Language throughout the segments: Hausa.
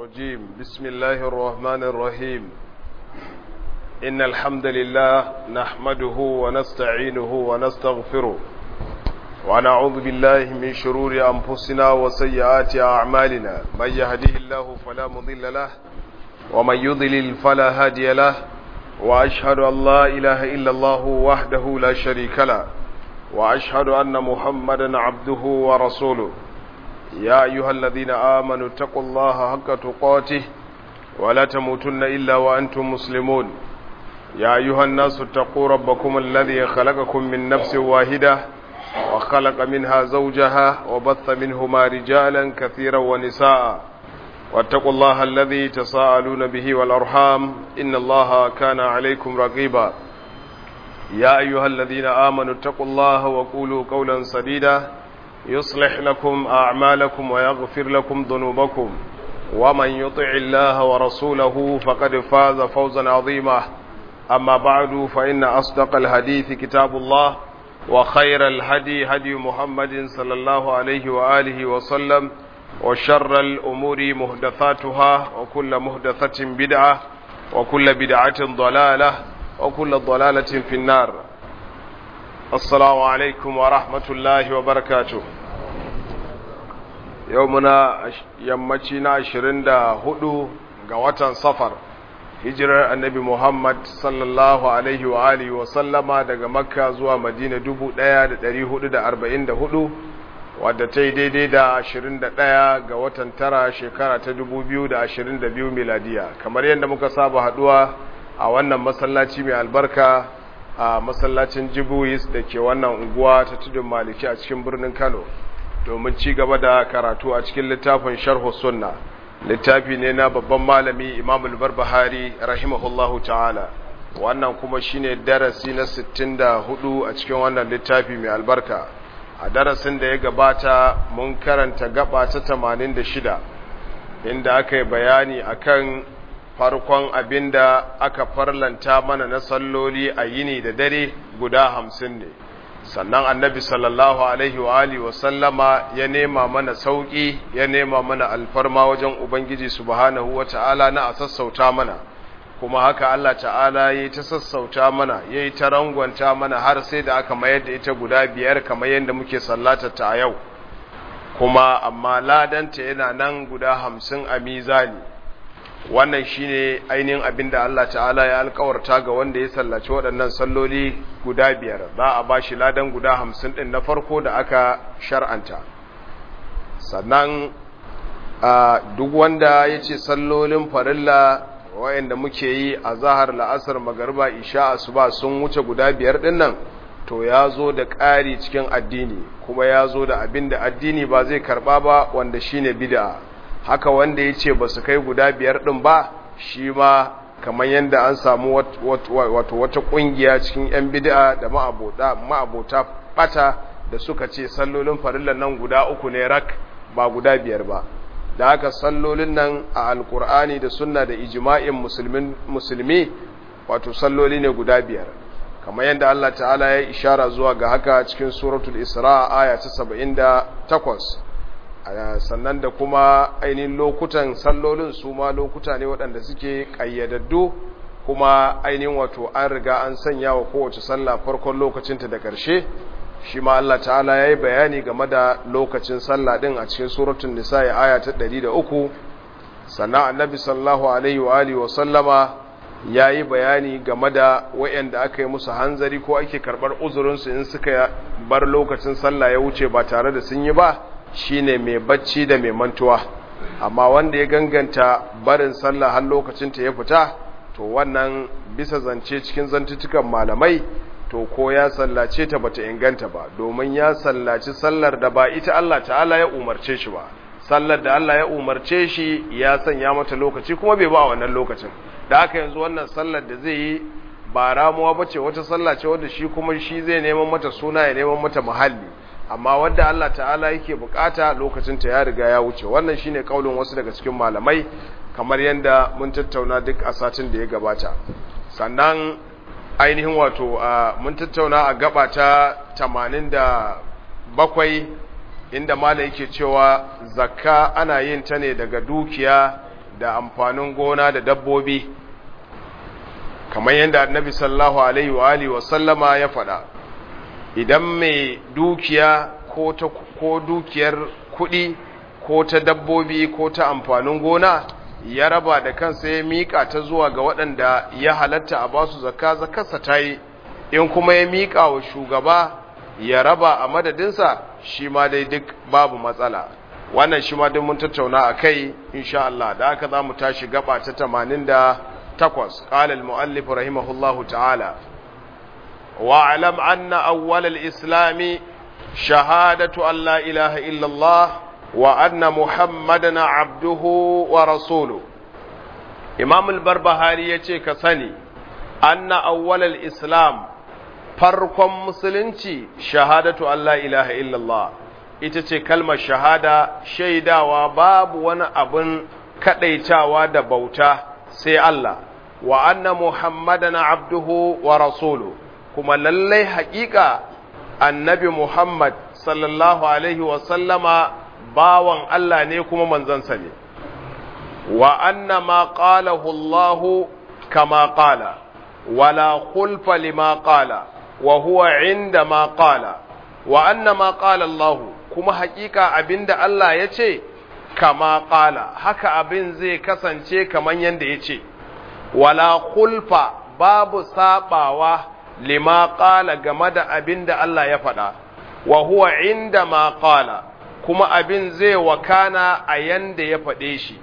الرجيم بسم الله الرحمن الرحيم إن الحمد لله نحمده ونستعينه ونستغفره ونعوذ بالله من شرور أنفسنا وسيئات أعمالنا من يهده الله فلا مضل له ومن يضلل فلا هادي له وأشهد أن لا إله إلا الله وحده لا شريك له وأشهد أن محمدا عبده ورسوله يا أيها الذين آمنوا اتقوا الله حق تقاته ولا تموتن إلا وأنتم مسلمون يا أيها الناس اتقوا ربكم الذي خلقكم من نفس واحدة وخلق منها زوجها وبث منهما رجالا كثيرا ونساء واتقوا الله الذي تساءلون به والأرحام إن الله كان عليكم رقيبا يا أيها الذين آمنوا اتقوا الله وقولوا قولا سديدا يصلح لكم أعمالكم ويغفر لكم ذنوبكم ومن يطع الله ورسوله فقد فاز فوزا عظيما أما بعد فإن أصدق الحديث كتاب الله وخير الهدي هدي محمد صلى الله عليه وآله وسلم وشر الأمور مهدثاتها وكل مهدثة بدعة وكل بدعة ضلالة وكل ضلالة في النار السلام عليكم ورحمة الله وبركاته يومنا يمتنا عشرين دا هدو غواتا صفر hijirar annabi Muhammad sallallahu Alaihi wa alihi wa sallama daga makka zuwa madina 1444 wadda ta yi daidai da 21 ga watan tara shekara ta 2022 miladiya kamar yadda muka saba haduwa a wannan masallaci mai albarka a masallacin jibuis da ke wannan unguwa ta tudun maliki a cikin birnin kano domin ci gaba da karatu a cikin littafin sharhu sunna littafi ne na babban malami imam al-barbahari rahimahullahu ta'ala wannan kuma shine darasi na 64 a cikin wannan littafi mai albarka a darasin da ya gabata mun karanta gaba ta 86 inda aka yi bayani akan farkon abinda aka farlanta mana na salloli a yini da dare guda hamsin ne sannan annabi sallallahu alaihi wa alihi wa sallama ya nema mana sauki ya nema mana alfarma wajen ubangiji subhanahu wa ta'ala na a sassauta mana kuma haka Allah ta'ala ya ta sassauta mana ya yi ta rangwanta mana har sai da aka mayar da ita guda biyar kamar yadda muke sallatar ta a yau kuma amma ladanta yana nan guda hamsin a mizani wannan shine ainihin abin da Allah ta'ala ya alkawarta ga wanda ya sallaci waɗannan salloli guda biyar za a ba shi ladan guda hamsin ɗin na farko da aka shar'anta sannan duk wanda ya ce sallolin farilla wayanda muke yi a zahar la'asar magarba isha asuba sun wuce guda biyar ɗin nan to ya zo da ƙari cikin addini kuma ya zo da abin da addini ba zai karɓa ba wanda shine bid'a haka wanda ya ce ba su kai guda biyar ɗin ba shi ma kamar yadda an samu wato wata ƙungiya cikin 'yan bid'a da ma'abota ɓata da suka ce sallolin farillan nan guda uku ne rak ba guda biyar ba da haka sallolin nan a alkur'ani da sunna da ijima'in musulmi wato salloli ne guda biyar kamar yadda Allah ta'ala ya ishara zuwa ga haka cikin suratul isra aya ta 78 sannan da kuma ainihin lokutan sallolin su ma lokuta ne waɗanda suke ƙayyadaddu kuma ainihin wato an riga an sanya wa kowace sallah farkon lokacinta da ƙarshe shi ma Allah ta'ala ya yi bayani game da lokacin sallah ɗin a cikin suratun nisa ya aya ta ɗari da uku sannan annabi sallahu alaihi wa alihi wa sallama ya yi bayani game da wa'yanda aka yi musu hanzari ko ake karɓar uzurinsu in suka bar lokacin sallah ya wuce ba tare da sun yi ba shine mai bacci da mai mantuwa amma wanda ya ganganta barin sallah har lokacin ta ya fita to wannan bisa zance cikin zantutukan malamai to ko ya sallace ta bata inganta ba domin ya sallaci sallar da ba ita Allah ta'ala ya umarce shi ba sallar da Allah ya umarce shi ya sanya mata lokaci kuma bai ba wannan lokacin da haka yanzu wannan sallar da zai yi ba ramuwa bace wata sallah ce wadda shi kuma shi zai neman mata suna ya neman mata muhalli amma wadda Allah ta'ala yake bukata lokacin ta ya riga ya wuce wannan shine kaulin wasu daga cikin malamai kamar yanda mun tattauna duk a satin da ya gabata sannan ainihin wato mun tattauna a gaba ta 87 inda mala yake cewa zakka ana yin ta ne daga dukiya da amfanin gona da dabbobi kamar yadda annabi sallallahu alaihi wa alihi wa sallama ya faɗa idan mai dukiya ko ta ko dukiyar kuɗi ko ta dabbobi ko ta amfanin gona ya raba da kansa ya miƙa ta zuwa ga waɗanda ya halatta a basu zakka zakarsa ta yi in kuma ya miƙa wa shugaba ya raba a madadinsa shi ma dai duk babu matsala wannan shi ma duk mun tattauna a kai insha Allah da aka za mu tashi gaba ta tamanin da takwas قال المؤلف رحمه الله تعالى واعلم أن أول الإسلام شهادة أن لا إله إلا الله وأن محمدا عبده ورسوله إمام البربهاري يتيك سني أن أول الإسلام farkon musulunci shahadatu Allah ilaha illallah ita ce kalmar shahada shaidawa babu wani abin kadaitawa da bauta sai Allah wa anna muhammadan abduhu wa rasulu kuma lallai haƙiƙa annabi muhammad sallallahu alaihi wa sallama bawan Allah ne kuma manzansa ne wa anna ma qalahu Allah kama qala wala khulfa lima qala wa huwa inda ma qala wa anna ma qala Allah kuma hakika abinda Allah ya ce kama qala haka abin zai kasance kaman yanda ya ce wala khulfa babu sabawa lima qala game da abinda Allah ya faɗa wa huwa inda ma qala kuma abin zai wakana a yanda ya faɗe shi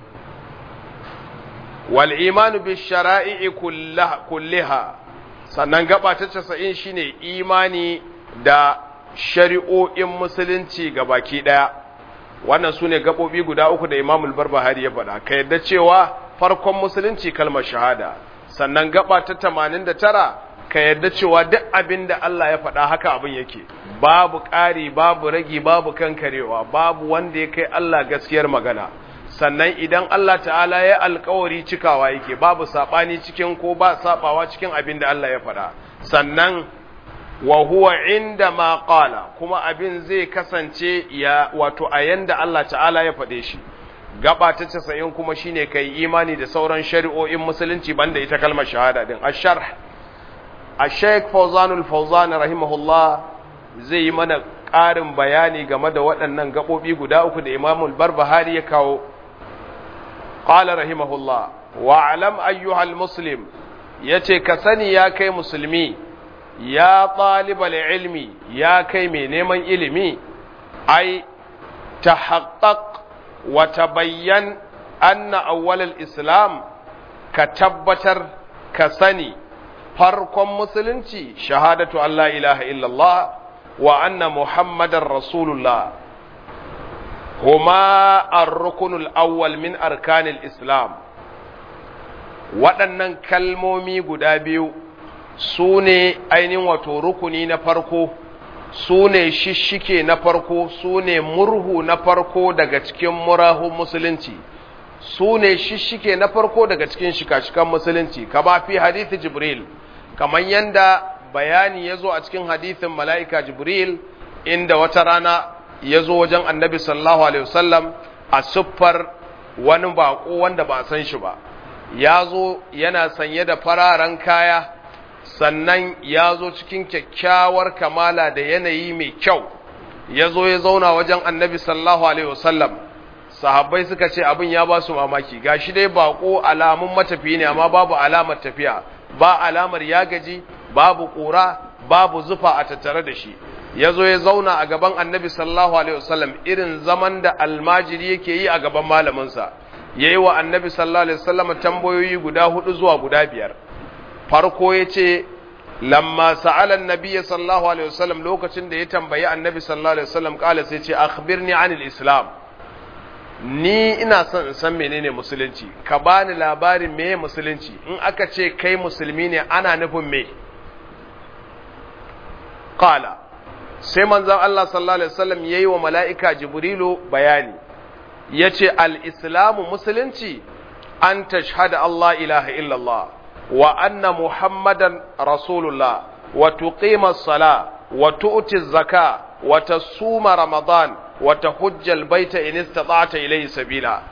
wal imanu bi shara'i kulliha sannan gaba ta casa'in shine imani da shari'o'in musulunci ga baki ɗaya wannan su ne gaɓoɓi guda uku da imamul barbahari ya faɗa ka yadda cewa farkon musulunci kalmar shahada sannan gaba ta tamanin da tara ka yadda cewa duk abin da Allah ya faɗa haka abin yake babu ƙari babu ragi babu kankarewa babu wanda ya kai Allah gaskiyar magana sannan idan Allah ta'ala ya alkawari cikawa yake babu saɓani cikin ko ba saɓawa cikin abin da Allah ya faɗa sannan wa huwa inda ma qala kuma abin zai kasance ya wato a yanda Allah ta'ala ya faɗe shi gaba ta casa'in kuma shine kai imani da sauran shari'o'in musulunci banda ita kalmar shahada din asharh ash-shaykh fawzanul fawzan rahimahullah zai yi mana ƙarin bayani game da waɗannan gaɓoɓi guda uku da imamul barbahari ya kawo قال رحمه الله واعلم أيها المسلم yace ka sani ya kai musulmi ya ɗalibal ilmi ya kai mai neman ilimi ai ta haƙaƙ wa tabayyan anna awwalal islam ka tabbatar ka sani farkon musulunci shahadatu Allah ilaha illallah wa anna muhammadan rasulullah هما الركن الأول من أركان الإسلام waɗannan kalmomi guda biyu su ne ainihin wato rukuni na farko su ne shishike na farko su ne murhu na farko daga cikin murahun musulunci su ne shishike na farko daga cikin shika-shikan musulunci kama fi hadithi jibril kamar yanda bayani ya zo a cikin hadithin mala'ika jibril inda wata rana ya zo wajen annabi sallallahu alaihi wasallam a siffar wani bako wanda ba san shi ba ya zo yana sanye da fararen kaya sannan ya zo cikin kyakkyawar kamala da yanayi mai kyau ya zo ya zauna wajen annabi sallallahu alaihi wasallam sahabbai suka ce abin ya ba su mamaki gashi dai bako alamun matafi ne amma babu alamar tafiya ba alamar ya gaji babu ƙura babu zufa a tattare da shi ya zo ya zauna a gaban annabi sallallahu alaihi wasallam irin zaman da almajiri yake yi a gaban malaminsa ya yi wa annabi sallallahu alaihi wasallam tambayoyi guda hudu zuwa guda biyar farko ya ce lamma sa'alan nabiya sallallahu alaihi wasallam lokacin da ya tambayi annabi sallallahu alaihi wasallam kala sai ce akhbirni anil islam ni ina son in san menene musulunci ka bani labarin meye musulunci in aka ce kai musulmi ne ana nufin me qala sai manzon Allah sallallahu alaihi wasallam yayi wa mala'ika Jibrilu bayani yace al-islamu musulunci an tashhada Allah ilaha illallah wa anna muhammadan rasulullah wa tuqima as-sala wa tu'ti az-zaka wa tasuma ramadan wa tahujja al-baita in istata'ta ilayhi sabila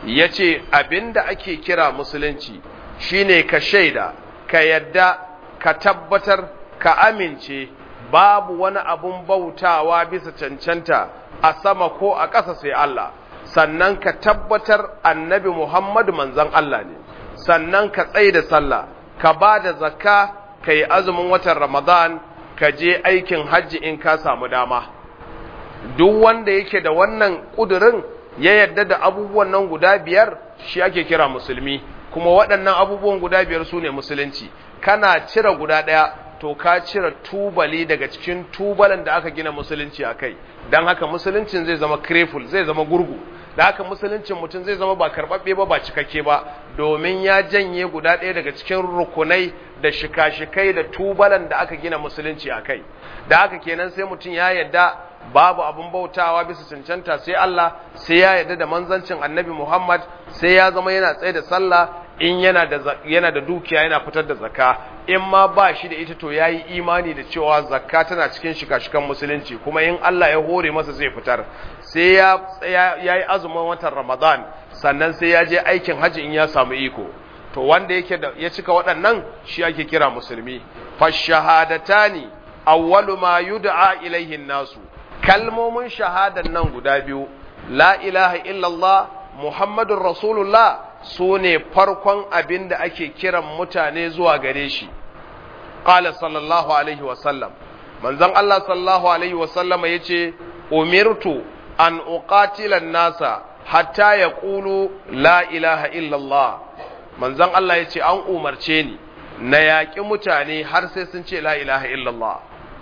yace abinda ake kira musulunci shine ka shaida ka yadda ka tabbatar ka amince babu wani abun bautawa bisa cancanta a sama ko a ƙasa sai Allah sannan ka tabbatar annabi Muhammadu manzon Allah ne sannan ka tsaye da sallah ka ba da zakka ka yi azumin watan Ramadan ka je aikin hajji in ka samu dama duk wanda yake da wannan ƙudurin ya yarda da abubuwan nan guda biyar shi ake kira musulmi kuma waɗannan abubuwan guda biyar su ne musulunci kana cire guda ɗaya to ka cire tubali daga cikin tubalan da aka gina musulunci a kai don haka musuluncin zai zama kreful zai zama gurgu da haka musuluncin mutum zai zama ba karɓaɓɓe ba ba cikakke ba domin ya janye guda ɗaya daga cikin rukunai da shika-shikai da tubalan da aka gina musulunci a kai da haka kenan sai mutum ya yarda babu abin bautawa bisa cancanta sai Allah sai ya yarda da manzancin annabi Muhammad sai ya zama yana tsaye da sallah in yana da yana da dukiya yana fitar da zakka in ma ba shi da ita to yayi imani da cewa zakka tana cikin shika-shikan musulunci kuma in Allah ya hore masa zai fitar sai ya yayi azumin watan Ramadan sannan sai ya je aikin haji in ya samu iko to wanda yake da ya cika waɗannan shi ake kira musulmi fashahadatani awwalu ma yud'a ilaihi nasu kalmomin shahadan nan guda biyu la ilaha illallah muhammadun rasulullah su ne farkon abin da ake kiran mutane zuwa gare shi ƙala sallallahu alaihi wasallam manzon Allah sallallahu alaihi wasallam ya ce umirtu an uqatilan nasa hatta ya ƙulu la ilaha illallah manzon Allah ya ce an umarce ni na yaƙi mutane har sai sun ce la ilaha illallah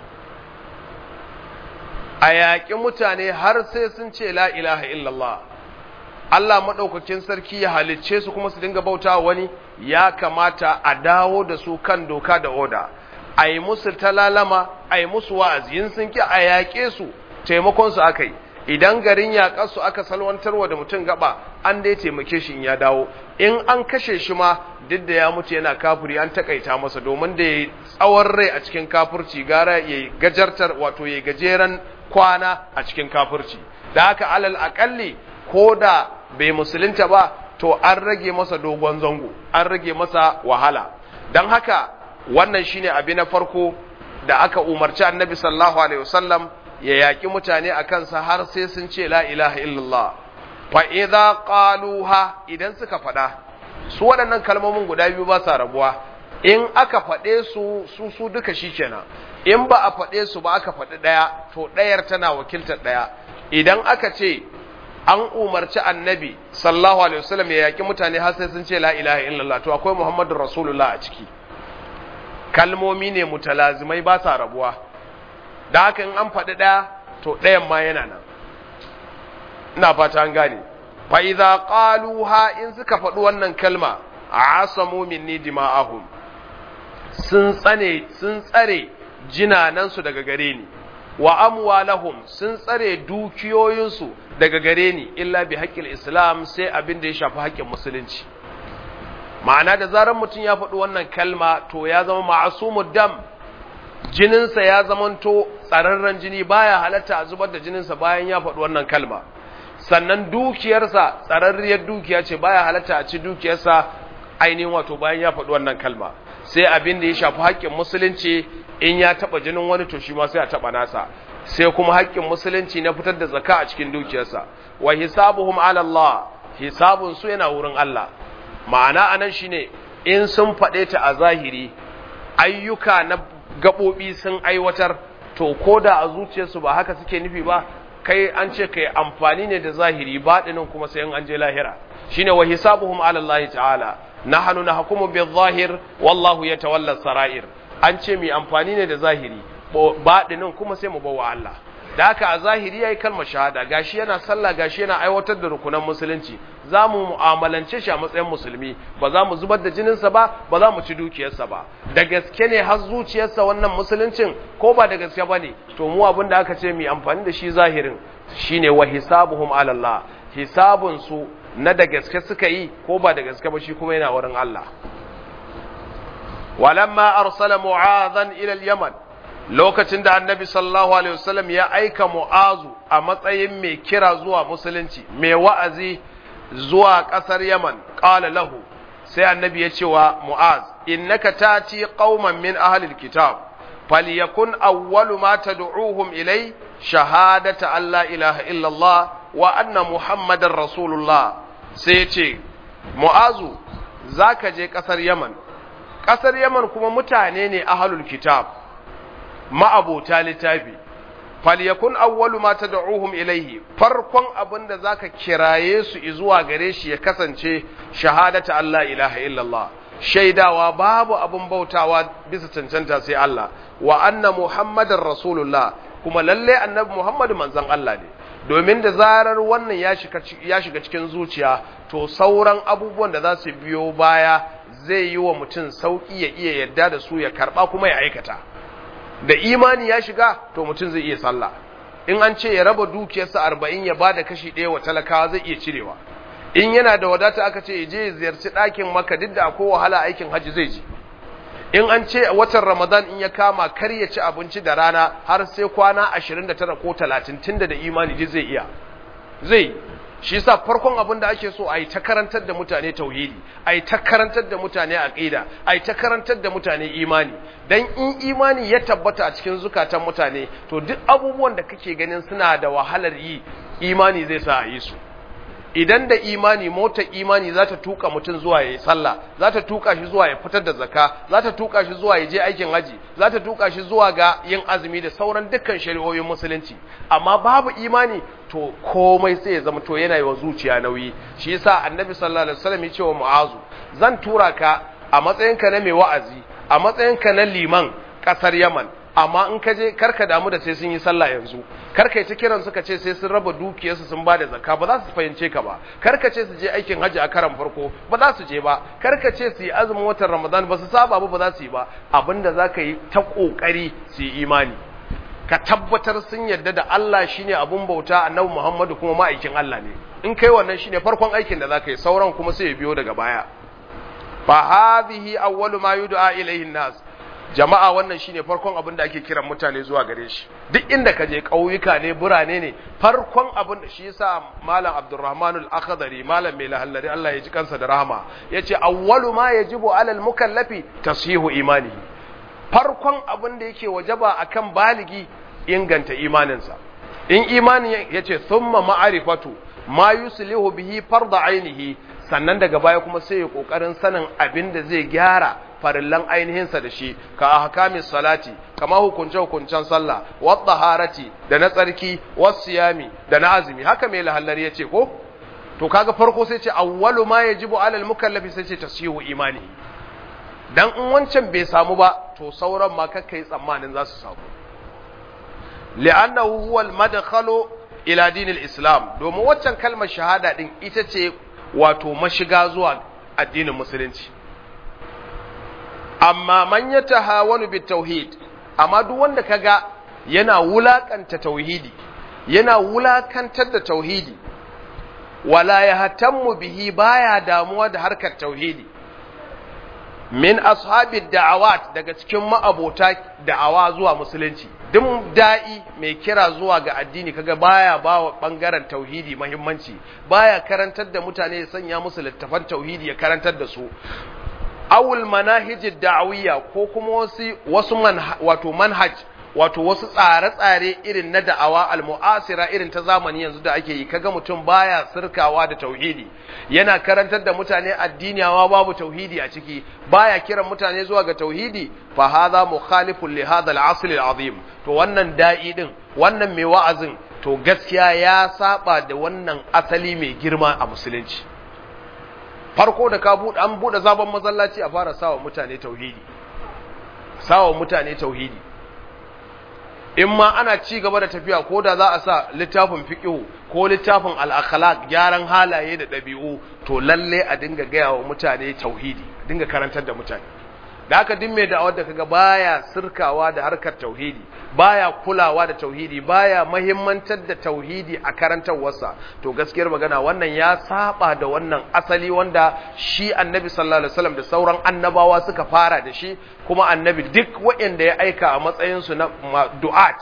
a yaƙi mutane har sai sun ce la ilaha illallah Allah maɗaukakin sarki ya halicce su kuma su dinga bauta wani ya kamata a dawo da su kan doka da oda a yi musu talalama a yi musu wa'azi yin sun ki a yaƙe su taimakon su aka yi idan garin yaƙar su aka salwantarwa da mutum gaba an dai taimake shi in ya dawo in an kashe shi ma duk da ya mutu yana kafiri an takaita masa domin da ya tsawon rai a cikin kafirci gara ya gajartar wato ya gajeren kwana a cikin kafirci da haka alal akalli ko da bai musulunta ba to an rage masa dogon zango an rage masa wahala don haka wannan shine abi na farko da aka umarci annabi sallallahu alaihi wasallam ya yaki mutane a kansa har sai sun ce la ilaha illallah fa idza qaluha idan suka faɗa su waɗannan kalmomin guda biyu ba sa rabuwa in aka faɗe su su su duka shikenan in ba a faɗe su ba aka faɗi ɗaya to ɗayar tana wakiltar ɗaya idan aka ce an umarci annabi sallallahu alaihi wasallam ya yaki mutane har sai sun ce la ilaha illallah to akwai muhammadur rasulullah a ciki kalmomi ne mutalazimai ba sa rabuwa da haka in an faɗi ɗaya to ɗayan ma yana nan ina fata an gane fa idza qaluha in suka faɗi wannan kalma asamu minni dima'ahum sun tsane sun tsare jinanansu daga gare ni wa amwalahum sun tsare dukiyoyinsu daga gare ni illa bi haƙƙil islam sai abin da ya shafi haƙƙin musulunci ma'ana da zarar mutum ya faɗi wannan kalma to ya zama ma'asumud dam jininsa ya zamanto tsararren jini baya halatta a zubar da jininsa bayan ya faɗi wannan kalma sannan dukiyarsa tsararriyar dukiya ce baya halatta a ci dukiyarsa ainihin wato bayan ya faɗi wannan kalma sai abin da ya shafi haƙƙin musulunci in ya taɓa jinin wani to shi ma sai a taɓa nasa sai kuma haƙƙin musulunci na fitar da zaka a cikin dukiyarsa wa hisabuhum ala Allah hisabun su yana wurin Allah ma'ana anan shine in sun faɗe ta a zahiri ayyuka na gaɓoɓi sun aiwatar to ko da a zuciyarsu ba haka suke nufi ba kai an ce kai amfani ne da zahiri baɗinin kuma sai an je lahira shine wa hisabuhum ala Allah ta'ala nahnu nahkumu bil zahir wallahu yatawalla sarair an ce mi amfani ne da zahiri baɗinin kuma sai mu bawa Allah da haka a zahiri yayi kalmar shahada gashi yana sallah gashi yana aiwatar da rukunan musulunci za mu mu'amalance shi a matsayin musulmi ba za mu zubar da jininsa ba ba za mu ci dukiyarsa ba da gaske ne har zuciyarsa wannan musuluncin ko ba da gaske ba ne to mu abin da aka ce mu amfani da shi zahirin shine wa hisabuhum ala Allah hisabun su na da gaske suka yi ko ba da gaske ba shi kuma yana wurin Allah walamma arsala mu'adhan ila al-yaman lokacin da annabi sallallahu alaihi wasallam ya aika mu'azu a matsayin mai kira zuwa musulunci mai wa'azi zuwa ƙasar yaman ƙala lahu sai annabi ya ce wa mu'az innaka tati qauman min ahlil kitab falyakun awwalu ma tad'uuhum ilay shahadata an la ilaha illallah wa anna muhammadar rasulullah sai ya ce mu'azu zaka je ƙasar yaman ƙasar yaman kuma mutane ne ahlul kitab ma'abota littafi falyakun awwalu ma tad'uhum ilayhi farkon abinda zaka kiraye su zuwa gare shi ya kasance shahadata Allah ilaha illallah shaidawa babu abin bautawa bisa cancanta sai Allah wa anna muhammadar rasulullah kuma lalle annabi muhammad manzon Allah ne domin da zarar wannan ya shiga ya shiga cikin zuciya to sauran abubuwan da za su biyo baya zai yi wa mutum sauki ya iya yadda da su ya karba kuma ya aikata da imani ya shiga to mutum zai iya sallah in an ce ya raba dukiyarsa arba'in ya ba da kashi ɗaya wa talakawa zai iya cirewa in yana da wadata aka ce ya je ya ziyarci ɗakin maka duk da akwai wahala aikin hajji zai ji in an ce watan ramadan in ya kama kar ya ci abinci da rana har sai kwana ashirin da tara ko talatin tunda da imani ji zai iya zai shi yasa farkon abin da ake so a yi ta karantar da mutane tauhidi a yi ta karantar da mutane aqida a yi ta karantar da mutane imani dan in imani ya tabbata a cikin zukatan mutane to duk abubuwan da kake ganin suna da wahalar yi imani zai sa a yi su idan da imani motar imani za ta tuka mutum zuwa ya yi sallah za ta tuka shi zuwa ya fitar da zaka za ta tuka shi zuwa ya je aikin haji za ta tuka shi zuwa ga yin azumi da sauran dukkan shari'o'in musulunci amma babu imani to komai sai ya zama to yana yi wa zuciya nauyi shi yasa annabi sallallahu alaihi wasallam ya ce wa mu'azu zan tura ka a matsayinka na mai wa'azi a matsayinka na liman kasar yaman amma in ka je karka damu da sai sun yi sallah yanzu karka yi ta kiran suka ce sai sun raba dukiyarsu sun bada zakka ba za su fahimce ka ba karka ce su je aikin hajji a karan farko ba za su je ba karka ce su yi azumin watan ramadan ba su saba ba ba za su yi ba abinda za ka yi ta kokari su yi imani ka tabbatar sun yarda da Allah shine abun bauta annabi Muhammadu kuma ma'aikin Allah ne in kai wannan shine farkon aikin da za ka yi sauran kuma sai ya biyo daga baya fa hadhihi awwalu ma yud'a ilayhi nas jama'a wannan shine farkon abin da ake kiran mutane zuwa gare shi duk inda ka je ƙauyuka ne burane ne farkon abin da shi yasa malam Abdurrahman al-Akhdari malam mai lahallari Allah ya ji kansa da rahama yace awwalu ma yajibu alal mukallafi tasihu imanihi farkon abin da yake wajaba akan baligi inganta imaninsa in imani yace thumma ma'rifatu ma yuslihu bihi farda ainihi sannan daga baya kuma sai ya kokarin sanin abin da zai gyara farillan ainihinsa da shi ka ahkamis salati kama hukunce hukuncen sallah wa taharati da na tsarki was siyami da na azumi haka mai lahallari yace ko to kaga farko sai ce awwalu ma yajibu alal mukallafi sai ce tasihu imani dan in wancan bai samu ba to sauran ma kakkai tsammanin za su samu li'annahu huwa al-madkhalu ila dinil islam domin waccan kalmar shahada din ita ce wato mashiga zuwa addinin musulunci amma man ya tahawanu bit tauhid amma duk wanda kaga yana wulakanta tauhidi yana wulakantar da tauhidi wala yahtammu bihi baya damuwa da harkar tauhidi min ashabi da'awat daga cikin ma'abota da'awa zuwa musulunci duk da'i mai kira zuwa ga addini kaga baya bawa bangaren tauhidi muhimmanci baya karantar da mutane ya sanya musu littafan tauhidi ya karantar da su awul manahijid da'awiyya ko kuma wasu wasu wato manhaj wato wasu tsare-tsare irin na da'awa al-mu'asira irin ta zamani yanzu da ake yi kaga mutum baya sirkawa da tauhidi yana karantar da mutane addini amma babu tauhidi a ciki baya kiran mutane zuwa ga tauhidi fa hadha mukhalifun li hadha al-asl al-azim to wannan da'i din wannan mai wa'azin to gaskiya ya saba da wannan asali mai girma a musulunci farko da ka buɗe an buɗe zaben masallaci a fara sawa mutane tauhidi sawa mutane tauhidi in ma ana ci gaba da tafiya ko da za a sa littafin fiqh ko littafin al-akhlaq gyaran halaye da ɗabi'u to lalle a dinga gaya wa mutane tauhidi dinga karantar da mutane da haka din mai da'awar da kaga baya sirkawa da harkar tauhidi baya kulawa da tauhidi baya mahimmantar da tauhidi a karantarwarsa to gaskiyar magana wannan ya saba da wannan asali wanda shi annabi sallallahu alaihi wasallam da sauran annabawa suka fara da shi kuma annabi duk waɗanda ya aika a matsayin su na du'at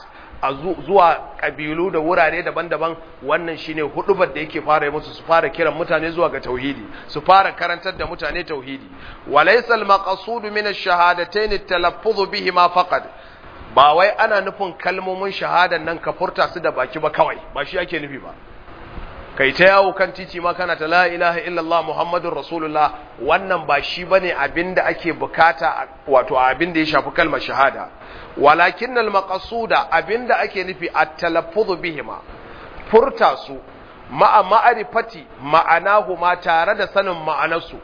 a zuwa kabilu da wurare daban-daban wannan shine hudubar da yake fara musu su fara kiran mutane zuwa ga tauhidi su fara karantar da mutane tauhidi walaysa al-maqsud min ash-shahadatayn at-talaffuz bihima faqat ba wai ana nufin kalmomin shahadan nan ka furta su da baki ba kawai ba shi ake nufi ba kai ta yawo kan titi ma kana ta la ilaha illallah muhammadur rasulullah wannan ba shi bane abinda ake bukata wato abinda ya shafi kalmar shahada walakin al maqsuda abinda ake nufi at-talaffuz bihima furta su ma'a ma'arifati ma'anahu ma tare da sanin ma'anarsu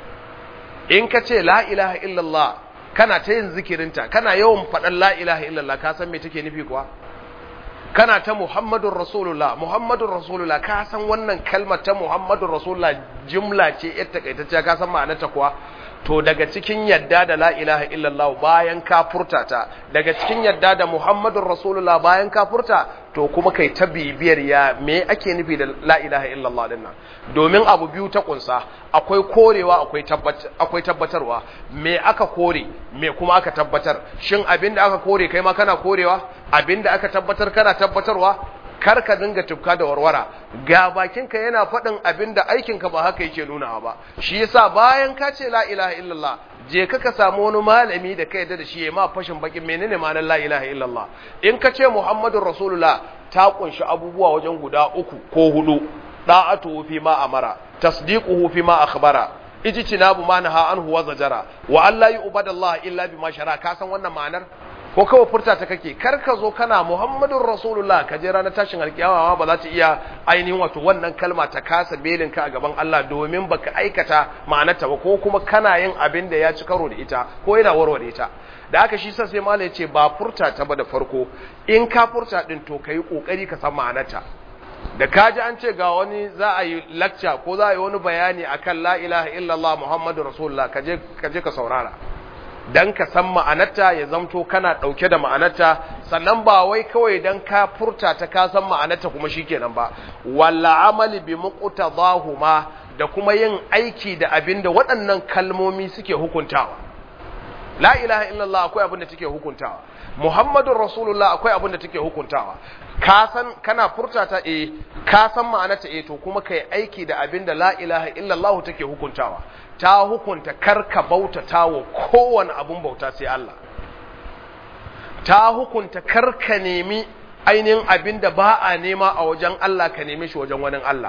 in ka ce la ilaha illallah kana ta yin zikirinta kana yawan faɗan la ilaha illallah ka san me take nufi kuwa kana ta Muhammadun Rasulullah Muhammadun Rasulullah ka san wannan kalmar ta Muhammadun Rasulullah jumla ce yar takaitacciya ka san ma'anarta kuwa to daga cikin yadda da la ilaha illallah bayan ka furta ta daga cikin yadda da Muhammadun Rasulullah bayan ka furta to kuma kai ta bibiyar ya me ake nufi da la ilaha illallah din nan domin abu biyu ta kunsa akwai korewa akwai akwai tabbatarwa me aka kore me kuma aka tabbatar shin abinda aka kore kai ma kana korewa abinda aka tabbatar kana tabbatarwa kar ka dinga tufka da warwara ga bakinka yana faɗin abinda aikinka ba haka yake nuna ba shi yasa bayan ka ce la ilaha illallah je ka ka samu wani malami da ka yadda da shi ya ma fashin bakin menene ma'anar la ilaha illallah in ka ce muhammadur rasulullah ta kunshi abubuwa wajen guda uku ko hudu da'atu fi ma amara tasdiquhu fi ma akhbara ijtinabu ma naha anhu wa zajara wa alla yu'badallaha illa bima shara ka san wannan ma'anar ko kawai furta ta kake kar ka zo kana muhammadun rasulullah ka je ranar tashin alkiyama ba za ta iya ainihin wato wannan kalma ta kasa belin ka a gaban Allah domin baka aikata ma'anarta ba ko kuma kana yin abin da ya ci karo da ita ko yana warware ta da haka shi sai malai ce ba furta ta ba da farko in ka furta din to kai kokari ka san ma'anarta da kaji an ce ga wani za a yi lecture ko za a yi wani bayani akan la ilaha illallah muhammadur rasulullah ka je ka je ka saurara dan ka san ma'anarta ya zamto kana ɗauke da ma'anarta sannan ba wai kawai dan ka furta ta ka san ma'anarta kuma shikenan ba walla amali bi muqtadahuma da kuma yin aiki da abin da waɗannan kalmomi suke hukuntawa la ilaha illallah akwai abin da take hukuntawa muhammadur rasulullah akwai abin da take hukuntawa ka san kana furta ta eh ka san ma'anarta eh to kuma kai aiki da abin da la ilaha illallah take hukuntawa ta hukunta karka bautata wa kowane abun bauta sai Allah ta hukunta karka nemi ainihin abin da ba a nema a wajen Allah ka nemi shi wajen wani Allah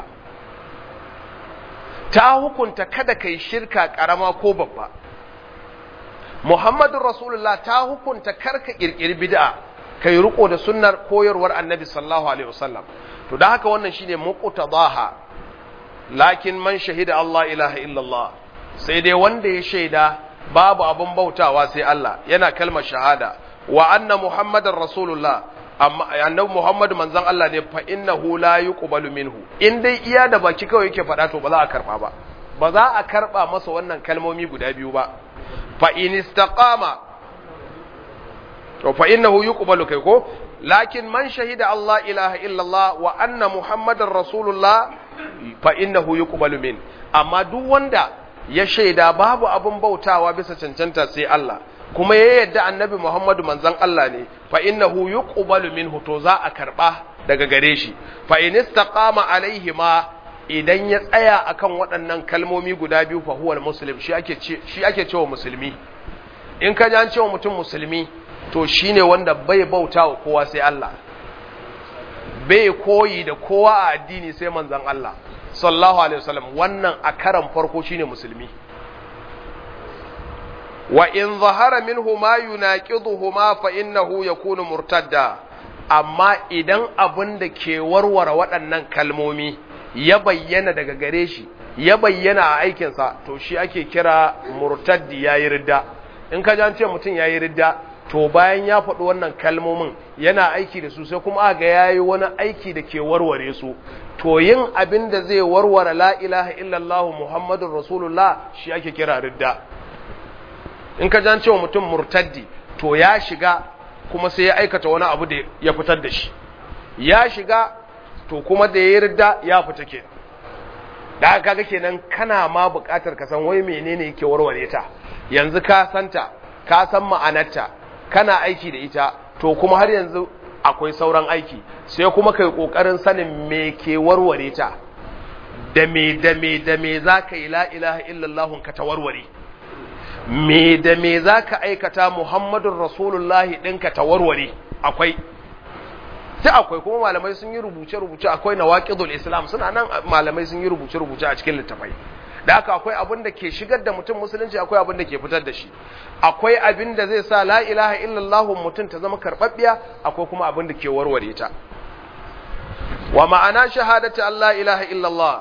ta hukunta kada kai shirka karama ko babba Muhammadu Rasulullah ta hukunta karka kirkiri bid'a kai riko da sunnar koyarwar Annabi sallallahu alaihi wasallam to da haka wannan shine muqtadaha lakin man shahida Allah ilaha illallah sai dai wanda ya shaida babu abin bautawa sai Allah yana kalmar shahada wa anna muhammadar rasulullah amma annabi muhammadu manzon Allah ne fa innahu la yuqbalu minhu in dai iya da baki kawai yake faɗa to ba za a karba ba ba za a karba masa wannan kalmomi guda biyu ba fa in istaqama to fa innahu yuqbalu kai ko lakin man shahida Allah ilaha illallah wa anna muhammadar rasulullah fa innahu yuqbalu min amma duk wanda ya shaida babu abin bautawa bisa cancanta sai Allah kuma ya yadda annabi Muhammadu manzon Allah ne fa innahu yuqbalu minhu to za a karba daga gare shi fa in istaqama alaihi ma idan ya tsaya akan waɗannan kalmomi guda biyu fa huwa muslim shi ake shi ake cewa musulmi in ka ji an cewa mutum musulmi to shine wanda bai bautawa kowa sai Allah bai koyi da kowa a addini sai manzon Allah sallallahu alaihi wasallam wannan a karan farko shine musulmi wa in zahara minhu ma yunaqiduhuma fa innahu yakunu murtadda amma idan abin da ke warware waɗannan kalmomi ya bayyana daga gare shi ya bayyana a aikinsa to shi ake kira murtaddi yayi ridda in ka ce mutum yayi ridda to bayan ya faɗi wannan kalmomin yana aiki da su sai kuma ga yayi wani aiki da ke warware su to yin abin da zai warware la ilaha illallah muhammadun rasulullah shi ake kira ridda in ka jan cewa mutum murtaddi to ya shiga kuma sai ya aikata wani abu da ya fitar da shi ya shiga to kuma da ya ridda ya fita ke da haka kaga kenan kana ma buƙatar ka san wai menene yake warware ta yanzu ka santa ka san ma'anarta kana aiki da ita to kuma har yanzu akwai sauran aiki sai kuma kai kokarin sanin me ke warware ta da me da me da me zaka yi la ilaha illallah ka ta warware me da me zaka aikata muhammadur rasulullahi ɗinka ta warware akwai sai akwai kuma malamai sun yi rubuce-rubuce akwai na waƙidul islam suna nan malamai sun yi rubuce-rubuce a cikin littafai da haka akwai abin da ke shigar da mutum musulunci akwai abin da ke fitar da shi akwai abin da zai sa la ilaha illallah mutum ta zama karɓaɓɓiya akwai kuma abin da ke warware ta wa ma'ana shahadati Allah ilaha illallah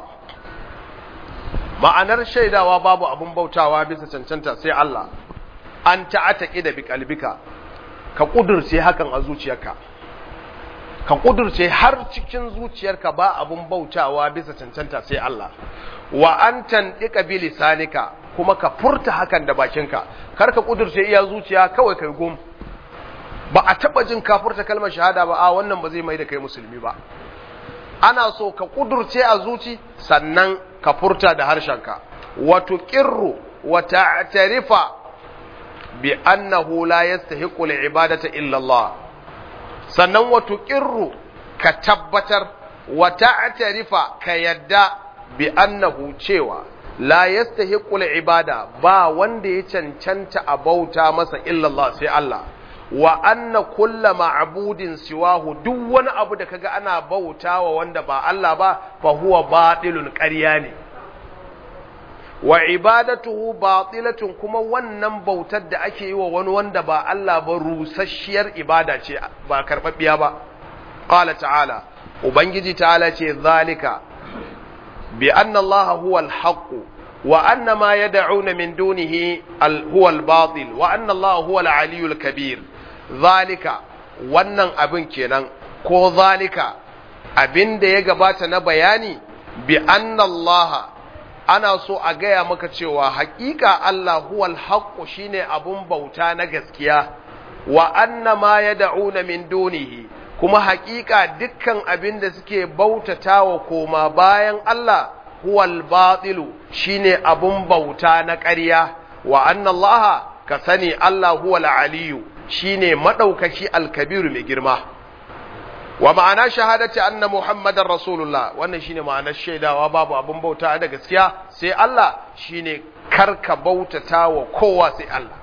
ma'anar shaidawa babu abin bautawa bisa cancanta sai Allah an ta'ataki da bi kalbika ka kudurce hakan a zuciyarka ka kudurce har cikin zuciyarka ba abun bautawa bisa cancanta sai Allah wa an tandika bi lisanika kuma ka furta hakan da bakinka kar ka kudurce iya zuciya kawai kai gum ba a taba jin ka furta kalmar shahada ba a wannan ba zai mai da kai musulmi ba ana so ka kudurce a zuci sannan ka furta da harshenka wa tuqirru wa ta'tarifa bi annahu la yastahiqu al-ibadata illa Allah sannan wato ƙirru ka tabbatar wata atarifa ka yadda bi annahu cewa la yastahiqul ibada ba wanda ya cancanta a bauta masa illallah sai Allah wa anna kulla ma'budin siwahu duk wani abu da kaga ana bautawa wanda ba Allah ba fa huwa batilun ƙarya ne wa ibadatuhu batilatun kuma wannan bautar da ake yi wa wani wanda ba Allah ba rusasshiyar ibada ce ba karɓaɓɓiya ba qala ta'ala ubangiji ta'ala ce zalika bi anna Allah huwa al-haqq wa anna ma yad'una min dunihi huwa al-batil wa anna Allah huwa al-aliyyul kabir zalika wannan abin kenan ko zalika abin da ya gabata na bayani bi anna Allah ana so a gaya maka cewa haƙiƙa Allah huwal haqqu shine abun bauta na gaskiya wa anna ma yad'una min dunihi kuma haƙiƙa dukkan abin da suke bautatawa koma bayan Allah huwal batilu shine abun bauta na ƙarya wa anna Allah ka sani Allah huwal aliyu shine madaukaki alkabiru mai girma wa ma'ana shahadati anna muhammadar rasulullah wannan shine ma'anar shaidawa babu abin bauta da gaskiya sai Allah shine karka bautata wa kowa sai Allah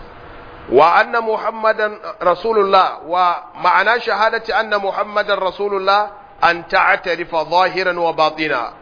wa anna muhammadan rasulullah wa ma'ana shahadati anna muhammadan rasulullah an ta'tarifa zahiran wa batina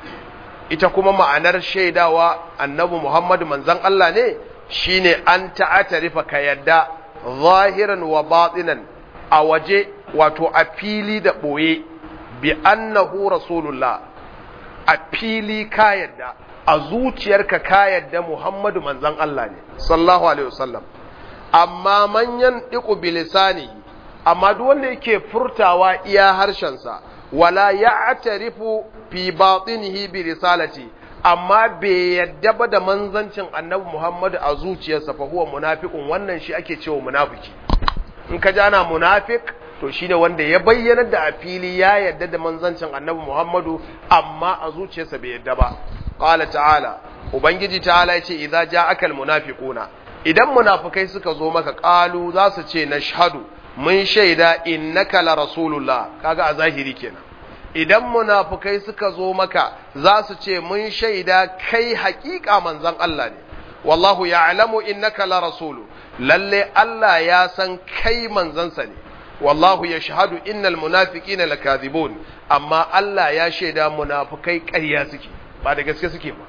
ita kuma ma'anar shaidawa annabi muhammadu manzon Allah ne shine an ta'tarifa ka yadda zahiran wa batinan a waje wato a fili da ɓoye bi annahu rasulullah a fili ka yadda a zuciyarka ka yadda Muhammadu manzan Allah ne sallallahu alaihi wasallam amma manyan diku bilisani amma duk wanda yake furtawa iya harshensa wala ya'tarifu fi batinihi bi risalati amma bai yadda ba da manzancin annabi Muhammadu a zuciyarsa fa huwa munafiqun wannan shi ake cewa munafiki in ka jana munafik to shi ne wanda ya bayyana da a fili ya yadda da manzancin annabi Muhammadu amma a zuciyarsa bai yadda ba qala ta'ala ubangiji ta'ala yace idza ja'aka almunafiquna idan munafikai suka zo maka qalu za su ce nashhadu mun shaida innaka la rasulullah kaga a zahiri kenan idan munafikai suka zo maka za su ce mun shaida kai haƙiƙa manzon Allah ne wallahu ya'lamu innaka la rasulu lalle Allah ya san kai manzansa ne wallahu ya shahadu innal munafiqina lakadhibun amma Allah ya shaida munafikai ƙarya suke ba da gaske suke ba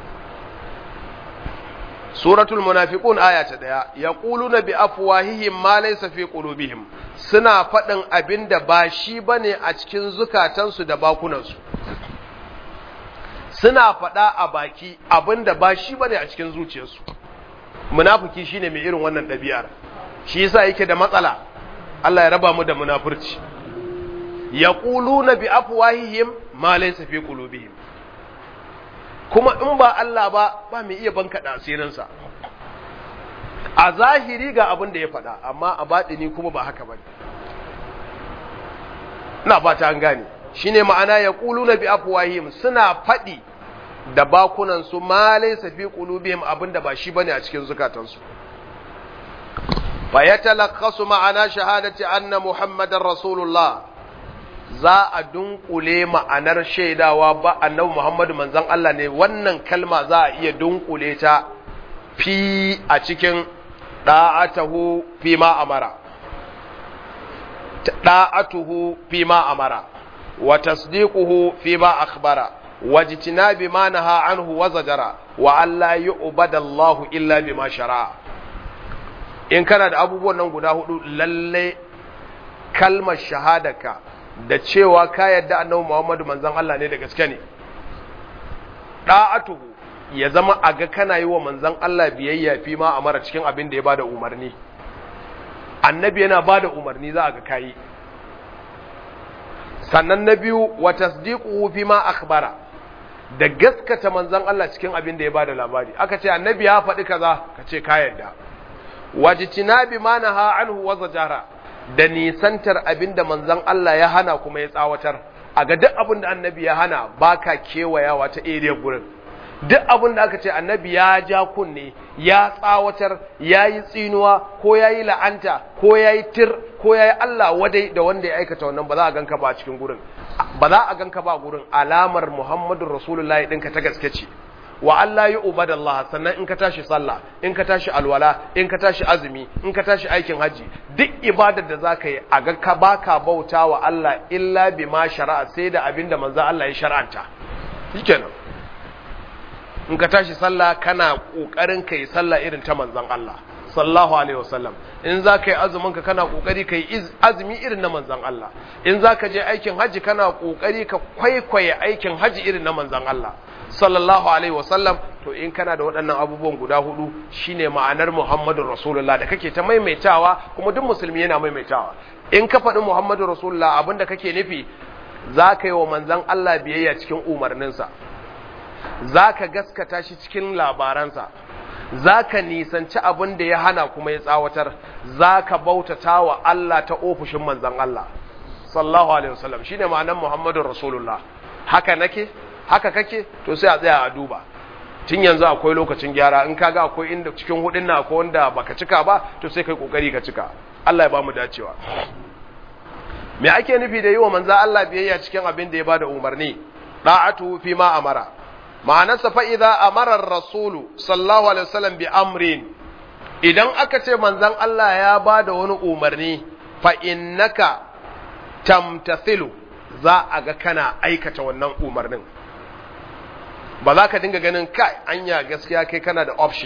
suratul munafiqun aya ta daya yaquluna bi afwahihim ma laysa fi qulubihim suna faɗin abinda ba shi bane a cikin zukatansu da bakunansu suna faɗa a baki abinda ba shi bane a cikin zuciyarsu munafiki shine mai irin wannan ɗabi'ar shi yasa yake da matsala Allah ya raba mu da munafurci yaquluna bi afwahihim ma laysa fi qulubihim kuma in ba Allah ba ba mai iya banka da asirinsa a zahiri ga abin da ya faɗa amma a baɗini kuma ba haka bane ina fata an gane shine ma'ana yaquluna bi afwahihim suna faɗi da bakunan su ma laysa fi qulubihim abinda ba shi bane a cikin zukatansu fa yatalakhasu ma'ana shahadati anna muhammadar rasulullah za a dunkule ma'anar shaidawa ba annabi muhammadu manzon Allah ne wannan kalma za a iya dunkule ta fi a cikin da'atahu fi ma amara da'atuhu fi ma amara wa tasdiquhu fi ma akhbara wa jitinabi ma naha anhu wa zajara wa alla yu'bada Allah illa bima shara'a in kana da abubuwan nan guda hudu lalle kalmar shahadaka da cewa ka yadda annabi Muhammadu manzon Allah ne da gaske ne da'atuhu ya zama a ga kana yi wa manzon Allah biyayya fi ma amara cikin abin da ya bada umarni annabi yana bada umarni za a ga kayi sannan na biyu wa tasdiquhu fi ma akhbara da gaskata manzon Allah cikin abin da ya bada labari aka ce annabi ya faɗi kaza ka ce ka yarda wajtinabi ma naha anhu wa zajara da nisantar abin da manzon Allah ya hana kuma ya tsawatar a ga duk abin da annabi ya hana baka kewayawa ta area gurin duk abin da aka ce annabi ya ja kunne ya tsawatar ya yi tsinuwa ko ya yi la'anta ko ya yi tir ko ya yi Allah wadai da wanda ya aikata wannan ba za a ganka ba a cikin gurin ba za a ganka ba gurin alamar Muhammadu Rasulullahi ɗinka ta gaske ce wa Allah yi ubadallah sannan in ka tashi sallah in ka tashi alwala in ka tashi azumi in ka tashi aikin haji duk ibadar da zaka yi a ga ka baka bauta wa Allah illa bima shari'a sai da abinda manzo Allah ya shar'anta shikenan in ka tashi sallah kana kokarin kai sallah irin ta manzon Allah sallallahu alaihi wasallam in za ka yi azumin ka kana kokari ka yi azumi irin na manzon Allah in za ka je aikin haji kana kokari ka kwaikwaye aikin haji irin na manzon Allah sallallahu alaihi wasallam to in kana da waɗannan abubuwan guda hudu shine ma'anar Muhammadur Rasulullah da kake ta maimaitawa kuma duk musulmi yana maimaitawa in ka faɗi Muhammadur Rasulullah abinda kake nufi za ka yi wa manzon Allah biyayya cikin umarninsa za ka gaskata shi cikin labaransa za ka nisanci abin da ya hana kuma ya tsawatar za ka bautata wa Allah ta ofishin manzan Allah sallallahu alaihi wasallam shine ma'anar Muhammadun Rasulullah haka nake haka kake to sai a tsaya a duba tun yanzu akwai lokacin gyara in kaga akwai inda cikin hudin na akwai wanda baka cika ba to sai kai kokari ka cika Allah ya ba mu dacewa me ake nufi da yi wa manzan Allah biyayya cikin abin da ya bada umarni da'atu fi ma amara ma'anarsa fa'iza a marar rasulu sallahu alaihi wasallam bi amrin idan aka ce manzan Allah ya ba da wani umarni fa'innaka tamtathilu za a ga kana aikata wannan umarnin ba za ka dinga ganin kai anya gaskiya kai kana da option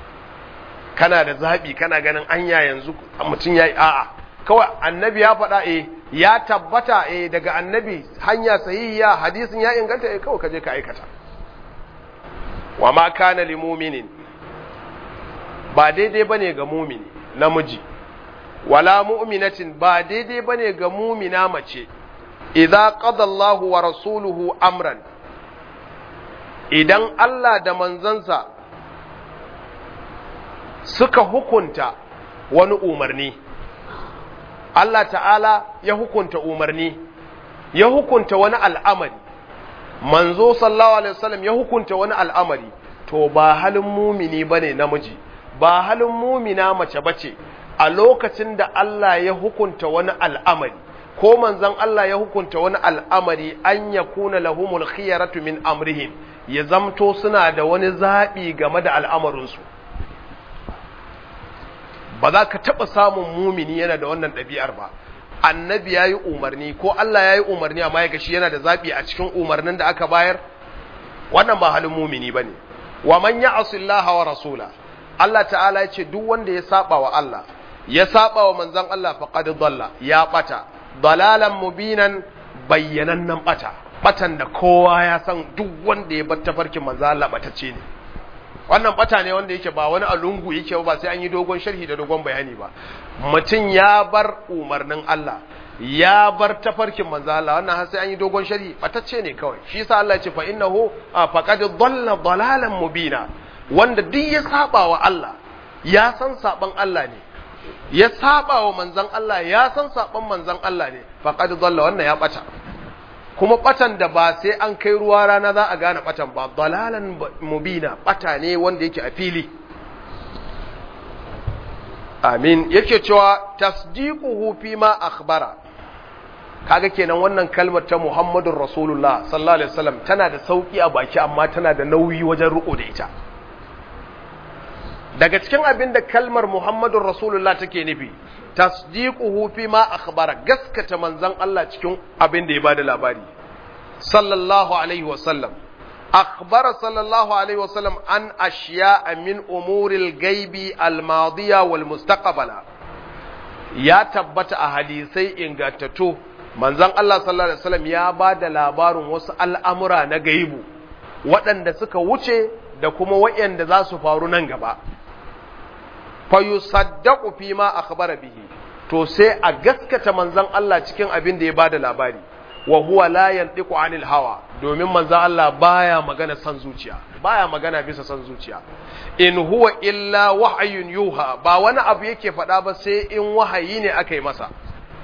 kana da zaɓi kana ganin anya yanzu mutum ya yi a'a kawai annabi ya faɗa e ya tabbata e daga annabi hanya sahihiya hadisin ya inganta e kawai ka je ka aikata wa ma kana li muminin ba daidai bane ga mumini namiji wala mu'minatin ba daidai bane ga mumina mace idza qada Allahu wa rasuluhu amran idan Allah da manzansa suka hukunta wani umarni Allah ta'ala ya hukunta umarni ya hukunta wani al'amari manzo sallallahu alaihi wasallam ya hukunta wani al'amari to ba halin mumini bane namiji ba halin mumina mace bace a lokacin da Allah ya hukunta wani al'amari ko manzon Allah ya hukunta wani al'amari an yakuna lahumul khiyaratu min amrihim ya zamto suna da wani zabi game da al'amarinsu ba za ka taɓa samun mumini yana da wannan ɗabi'ar ba annabi ya yi umarni ko Allah ya yi umarni amma ya gashi yana da zaɓi a cikin umarnin da aka bayar wannan ba halin mumini ba ne wa man ya asillaha wa rasula Allah ta'ala ya ce duk wanda ya saba wa Allah ya saba wa manzon Allah faqad dalla ya bata dalalan mubinan bayyanannen bata batan da kowa ya san duk wanda ya bar tafarkin manzon Allah batacce ne wannan bata ne wanda yake ba wani alungu yake ba sai an yi dogon sharhi da dogon bayani ba mutum ya bar umarnin Allah ya bar tafarkin manzo Allah wannan har sai an yi dogon sharhi batacce ne kawai shi yasa Allah ya ce fa innahu faqad dhalla dhalalan mubina wanda duk ya saba wa Allah ya san saban Allah ne ya saba wa manzon Allah ya san saban manzon Allah ne faqad dhalla wannan ya bata kuma batan da ba sai an kai ruwa rana za a gane batan ba dalalan mubina bata ne wanda yake a fili amin yake cewa tasdiquhu fi ma akhbara kaga kenan wannan kalmar ta Muhammadur Rasulullah sallallahu alaihi wasallam tana da sauki a baki amma tana da nauyi wajen riko da ita daga cikin abin da kalmar Muhammadur Rasulullah take nufi tasdiquhu fi ma akhbara gaskata manzon Allah cikin abin da ya bada labari sallallahu alaihi wasallam akhbara sallallahu alaihi wasallam an ashiya'a min umuril gaibi al-madiya wal mustaqbala ya tabbata a hadisai ingantattu manzon Allah sallallahu alaihi wasallam ya bada labarin wasu al'amura na gaibu waɗanda suka wuce da kuma waɗanda za su faru nan gaba fa yusaddaqu fi ma akhbara bihi to sai a gaskata manzon Allah cikin abin da ya bada labari wa huwa la yantiqu anil hawa domin manzon Allah baya magana san zuciya baya magana bisa san zuciya in huwa illa wahyun yuha ba wani abu yake faɗa ba sai in wahayi ne aka yi masa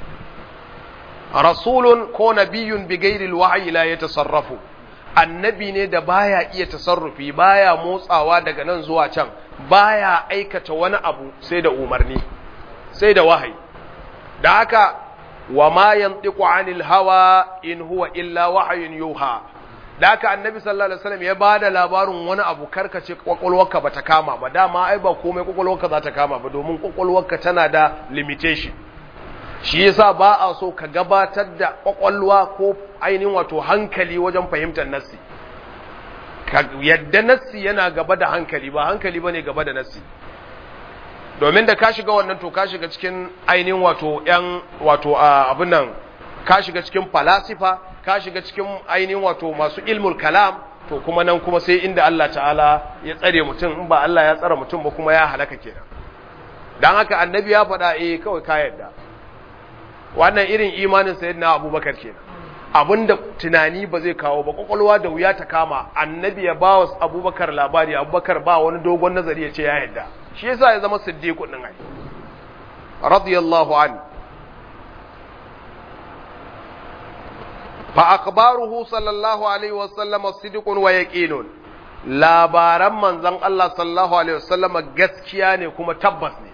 rasulun ko nabiyyun bi ghairi alwahyi la yatasarrafu annabi ne da baya iya tasarrufi baya motsawa daga nan zuwa can baya aikata wani abu sai da umarni sai da wahayi da haka wa ma yantiqu anil hawa in huwa illa wahyun yuha da haka annabi sallallahu alaihi wasallam ya bada labarin wani abu karkace kwakwalwarka bata kama ba dama ai ba komai kwakwalwarka za ta kama ba domin kwakwalwarka tana da limitation shi yasa ba a so ka gabatar da kwakwalwa ko ainihin wato hankali wajen fahimtar nassi yadda nassi yana gaba da hankali ba hankali bane gaba da nassi domin da ka shiga wannan to ka shiga cikin ainihin wato yan wato abin nan ka shiga cikin falasifa ka shiga cikin ainihin wato masu ilmul kalam to kuma nan kuma sai inda Allah ta'ala ya tsare mutum in ba Allah ya tsara mutum ba kuma ya halaka kenan dan haka annabi ya faɗa eh kawai ka yarda wannan irin imanin sayyidina abubakar kenan abinda tunani ba zai kawo ba kwakwalwa da wuya ta kama annabi ya ba wa abubakar labari abubakar ba wani dogon nazari ya ce ya yadda shi yasa ya zama siddiqu din ai radiyallahu an fa akhbaruhu sallallahu alaihi wa sallam sidqun wa yaqinun labaran manzon Allah sallallahu alaihi wa sallam gaskiya ne kuma tabbas ne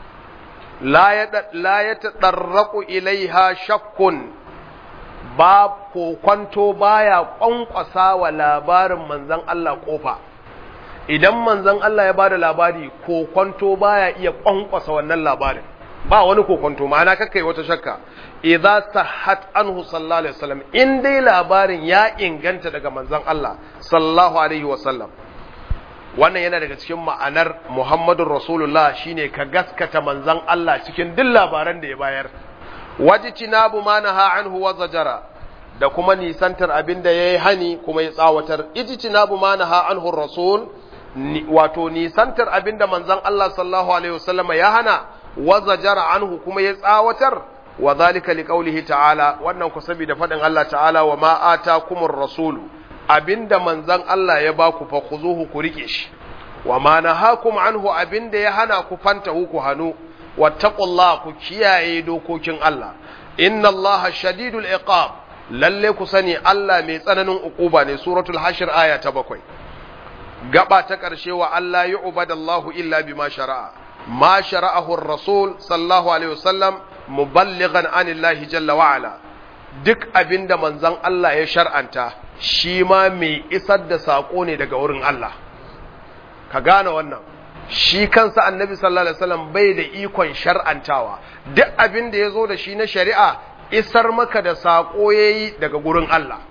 la ya taɗarraku ilaiha shakkun ba kokwanto baya ƙwanƙwasa wa labarin manzan Allah ƙofa idan manzan Allah ya bada labari kokwanto baya iya ƙwanƙwasa wannan labarin ba wani kokwanto ma'ana kakai wata shakka idza sahhat anhu sallallahu alaihi wasallam in dai labarin ya inganta daga manzan Allah sallallahu alaihi wasallam wannan yana daga cikin ma'anar Muhammadun Rasulullah shine ka gaskata manzan Allah cikin duk labaran da ya bayar wajtinabu ma naha anhu wa zajara da kuma nisantar abin da yayi hani kuma ya tsawatar ijtinabu ma naha anhu rasul wato nisantar abin da manzan Allah sallallahu alaihi wasallam ya hana wa zajara anhu kuma ya tsawatar wa zalika liqaulihi ta'ala wannan ku saboda fadin Allah ta'ala wa ma atakumur rasulu abinda manzan Allah ya ba ku fa khuzuhu ku rike shi wa ma nahakum anhu abinda ya hana ku fanta ku hanu wattaqullah ku kiyaye dokokin Allah inna Allah shadidul iqab lalle ku sani Allah mai tsananin ukuba ne suratul hashr aya ta bakwai gaba ta karshe wa Allah yu'badallahu illa bima shara'a ma shara'ahu ar-rasul sallallahu alaihi wasallam muballighan anillahi jalla wa ala duk abinda manzon Allah ya shar'anta shi ma mai isar da saƙo ne daga wurin Allah ka gane wannan shi kansa annabi sallallahu alaihi wasallam bai da ikon shar'antawa duk abin da ya zo da shi na shari'a isar maka da saƙo yayi daga gurin Allah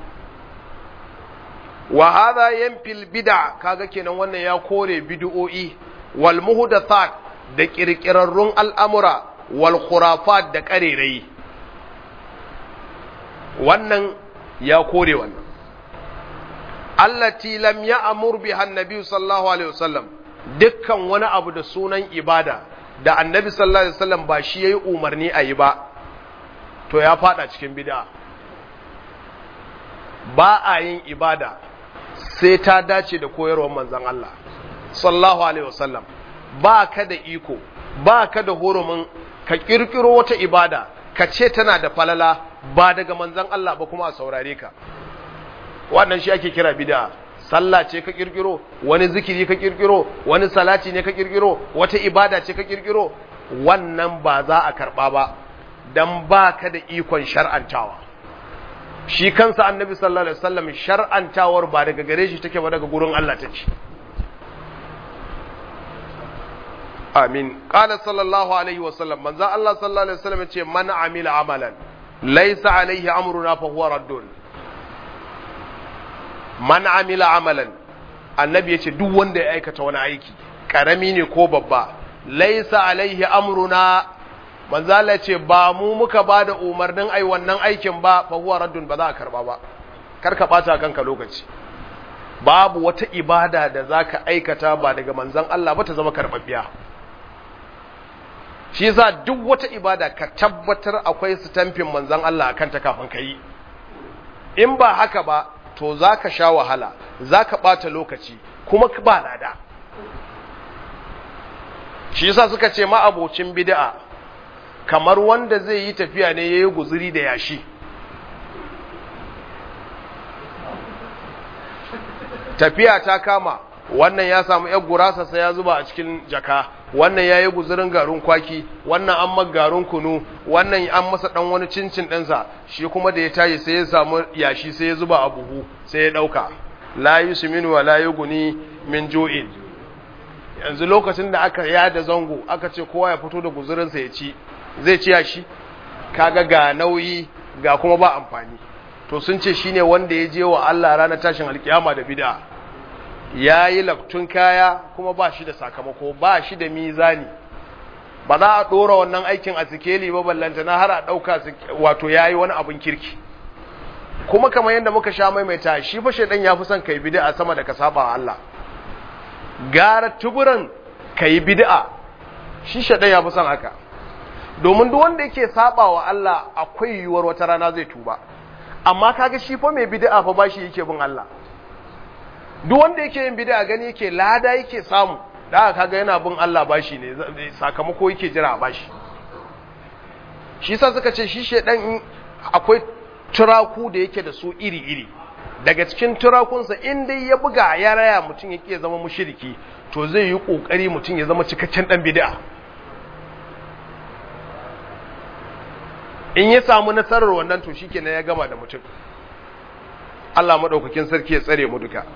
wa hadha yanfil bid'a kaga kenan wannan ya kore bid'o'i wal muhdathat da kirkirarrun al'amura wal khurafat da karerai wannan ya kore wannan allati lam ya'mur biha annabi sallallahu alaihi wasallam dukkan wani abu da sunan ibada da annabi sallallahu alaihi wasallam ba shi yayi umarni a yi ba to ya fada cikin bid'a ba a yin ibada sai ta dace da koyarwar manzon Allah sallallahu alaihi wasallam ba ka da iko ba ka da hurumin ka kirkiro wata ibada ka ce tana da falala ba daga manzon Allah ba kuma a saurare ka wannan shi ake kira bid'a sallah ce ka kirkiro wani zikiri ka kirkiro wani salati ne ka kirkiro wata ibada ce ka kirkiro wannan ba za a karɓa ba don ba ka da ikon shar'antawa shi kansa annabi sallallahu alaihi wasallam shar'antawar ba daga gare shi take ba daga gurin Allah take amin qala sallallahu alaihi wasallam manzo Allah sallallahu alaihi wasallam ce man amila amalan laysa alaihi amruna fa huwa raddun man amila amalan annabi yace duk wanda ya aikata wani aiki karami ne ko babba laysa alaihi amruna manzo Allah ce ba mu muka bada umarnin ai wannan aikin ba fa huwa raddun ba za a karba ba kar ka bata kanka lokaci babu wata ibada da zaka aikata ba daga manzon Allah ba ta zama karbabbiya shi yasa duk wata ibada ka tabbatar akwai stampin manzon Allah akan ta kafin ka yi in ba haka ba to zaka sha wahala zaka bata lokaci kuma ba lada shi yasa suka ce ma abocin bid'a kamar wanda zai yi tafiya ne yayi guzuri da yashi tafiya ta kama wannan ya samu yar gurasa sai ya zuba a cikin jaka wannan ya yi guzurin garin kwaki wannan an ma garin kunu wannan an masa dan wani cincin ɗinsa shi kuma da ya tashi sai ya samu yashi sai ya zuba a buhu sai ya ɗauka la yusminu wa la yughni min ju'in yanzu lokacin da aka yada zango aka ce kowa ya fito da guzurinsa ya ci zai ci yashi kaga ga nauyi ga kuma ba amfani to sun ce shine wanda ya je wa Allah ranar tashin alkiyama da bid'a yayi laftun kaya kuma ba shi da sakamako ba shi da mizani ba za a dora wannan aikin a sikeli ba ballanta na har a dauka wato yayi wani abun kirki kuma kamar yadda muka sha maimaita shi fa shedan ya fi son kai bid'a sama da ka saba wa Allah gara tuburan kai bid'a shi shedan ya fi son haka domin duk wanda yake saba wa Allah akwai yiwuwar wata rana zai tuba amma kaga shi fa mai bid'a fa bashi yake bin Allah duk wanda yake yin bid'a gani yake lada yake samu da kaga yana bin Allah bashi ne sakamako yake jira a bashi shi yasa suka ce shi shedan akwai turaku da yake da su iri-iri daga cikin turakunsa in dai ya buga ya raya mutum yake zama mushriki to zai yi kokari mutum ya zama cikakken dan bid'a in ya samu nasarar wannan to shikenan ya gama da mutum Allah madaukakin sarki ya tsare mu duka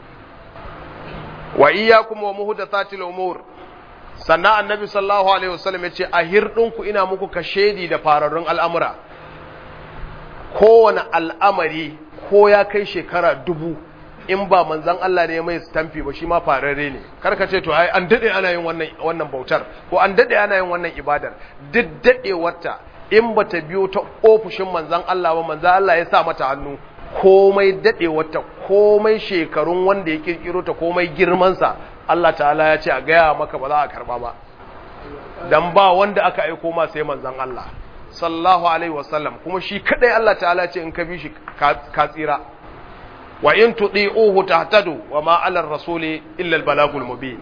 wa iyyakum wa muhdathatil umur sannan annabi sallallahu alaihi wasallam yace a hirdinku ina muku kashedi da fararrun al'amura kowane al'amari ko ya kai shekara dubu in ba manzan Allah ne mai stamfi ba shi ma fararre ne karka ce to ai an dade ana yin wannan wannan bautar ko an dade ana yin wannan ibadar duk dadewarta in bata biyo ta ofishin manzan Allah ba manzan Allah ya sa mata hannu komai dadewarta komai shekarun wanda ya kirkiro ta komai girman sa Allah ta'ala ya ce a gaya maka ba za a karba ba dan ba wanda aka aiko ma sai manzan Allah sallallahu alaihi wasallam kuma shi kadai Allah ta'ala ce in ka bi shi ka tsira wa in tudi'uhu tahtadu wa ma 'ala ar-rasuli illa al-balagul mubin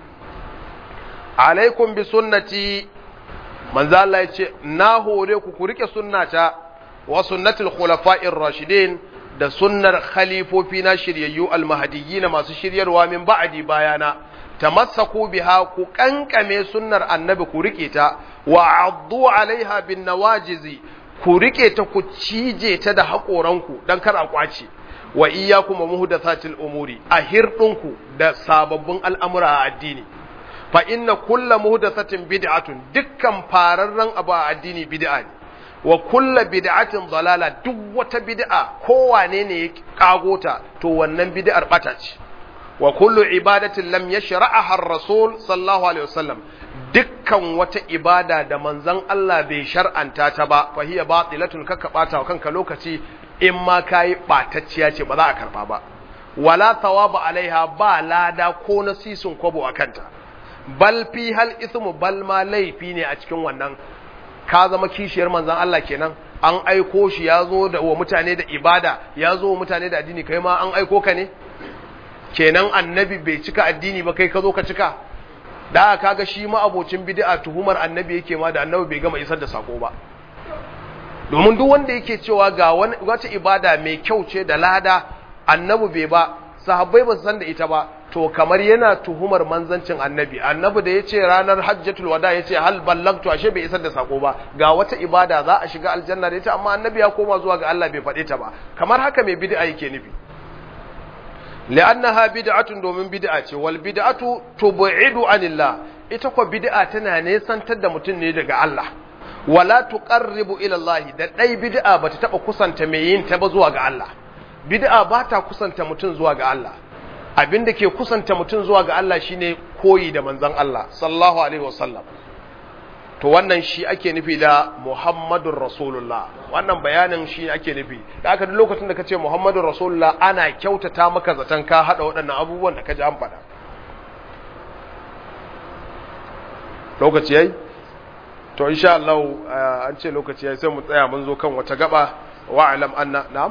alaikum bi sunnati manzo Allah yace na hore ku ku rike sunnata wa sunnatul khulafa'ir rashidin da sunnar khalifofi na shiryayyu al-mahdiyyin masu shiryarwa min ba'di bayana tamassaku biha ku kankame sunnar annabi ku rike ta wa addu alaiha bin nawajizi ku rike ta ku cije ta da haƙoranku dan kar a kwace wa iyyakum muhdathatil umuri a hirdinku da sababbin al'amura a addini fa inna kulla muhdathatin bid'atun dukkan fararren abu a addini bid'a ne wa kulla bid'atin dalala duk wata bid'a kowane ne ya kagota to wannan bid'ar bata ce wa kullu ibadatin lam yashra'aha ar-rasul sallallahu alaihi wasallam dukkan wata ibada da manzon Allah bai shar'anta ta ba fa hiya batilatun kaka bata kanka lokaci in ma kai batacciya ce ba za a karba ba wala thawaba alaiha ba lada ko nasisun kwabo akanta bal fi hal ismu bal ma laifi ne a cikin wannan ka zama kishiyar manzon Allah kenan an aiko shi ya zo da wa mutane da ibada ya zo wa mutane da addini kai ma an aiko ka ne kenan annabi bai cika addini ba kai ka zo ka cika da kaga shi ma abocin bid'a tuhumar annabi yake ma da annabi bai gama isar da sako ba domin duk wanda yake cewa ga wata ibada mai kyau ce da lada annabi bai ba sahabbai ba su san da ita ba to kamar yana tuhumar manzancin annabi annabi da yace ranar hajjatul wada yace hal ballagtu ashe bai isar da sako ba ga wata ibada za a shiga aljanna da ita amma annabi ya koma zuwa ga Allah bai faɗe ta ba kamar haka mai bid'a yake nufi li'annaha bid'atun domin bid'a ce wal bid'atu tub'idu anillah ita ko bid'a tana nesantar da mutum ne daga Allah wala tuqarribu ila Allah da dai bid'a bata taba kusanta mai yin ta ba zuwa ga Allah bid'a bata kusanta mutum zuwa ga Allah abinda ke kusanta mutum zuwa ga Allah shine koyi da manzon Allah sallallahu alaihi wasallam to wannan shi ake nufi da Muhammadur Rasulullah wannan bayanin shi ake nufi da aka duk lokacin da kace Muhammadur Rasulullah ana kyautata maka zaton ka hada waɗannan abubuwan da kaji an faɗa lokaci yayi to insha Allah an ce lokaci yayi sai mu tsaya mun zo kan wata gaba wa alam anna na'am